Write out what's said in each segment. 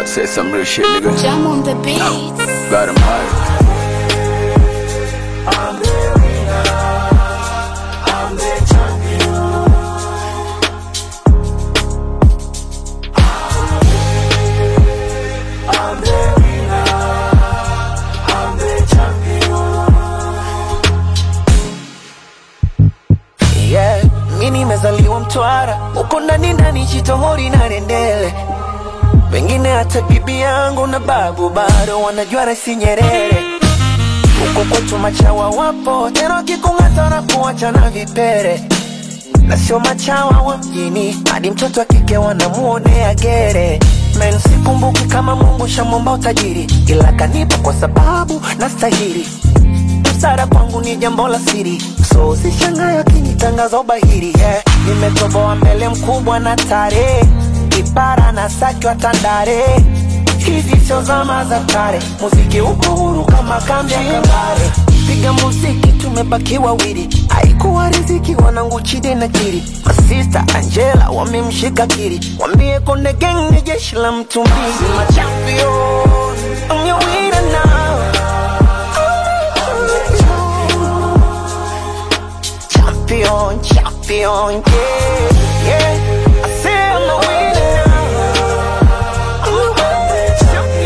about to say some real shit, nigga. Jam on the beats. Got him high. yeah. Mi nimezaliwa Mtwara, uko ndani ndani Chitohori na Rendele, wengine hata bibi yangu na babu bado wanajua Rais Nyerere. Huko kwetu machawa wapo tena, wakikung'ata na kuacha na vipere, na sio machawa wa mjini, hadi mtoto wa kike wanamuonea gere. Men, sikumbuki kama Mungu shamwomba utajiri, ila kanipa kwa sababu nastahili msara kwangu ni jambo la siri, so usishangae akinitangaza ubahiri yeah. Nimetoboa mbele mkubwa na tare, kipara na saki wa Tandale. Hizi sio zama za kale, muziki uko huru kama kambi ya kabare. Piga muziki tumebaki wawili, haikuwa riziki wanangu Chide na Kiri, masista Angela wamemshika Kiri, wambie Konde Gang ni jeshi la mtu mbili. My champion, I'm your winner now. champion, champion, yeah, yeah. I say I'm a winner now. I'm a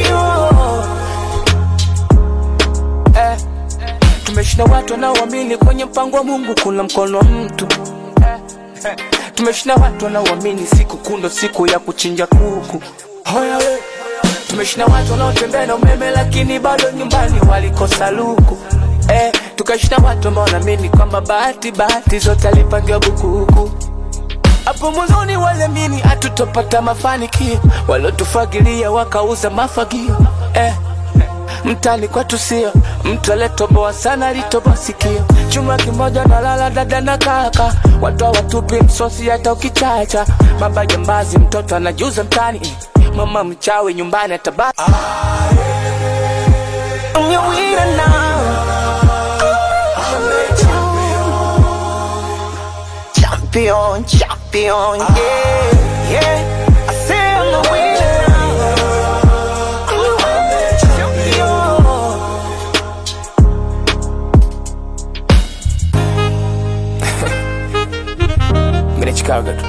champion. eh. Tumeshinda watu wanaoamini kwenye mpango wa Mungu kuna mkono wa mtu eh. eh. Tumeshinda watu wanaoamini siku kundo siku ya kuchinja kuku Hoya we. Tumeshinda watu wanaotembea na umeme lakini bado nyumbani walikosa luku eh. Tukashinda watu ambao wanaamini kwamba bahati bahati zote alipangiwa bukuku hapo mwanzoni waliamini hatutopata mafanikio, waliotufagilia wakauza mafagio eh. Mtani kwetu sio mtu aliyetoboa sana, alitoboa sikio. Chuma kimoja na lala dada na kaka, watu hawatupi msosi hata ukichacha. Baba jambazi, mtoto anajuza mtani, mama mchawi nyumbani atabaki. I'm your winner now. Champion, champion, yeah, yeah. I say I'm the winner now. I'm the champion. Mimi ni Chicago tu.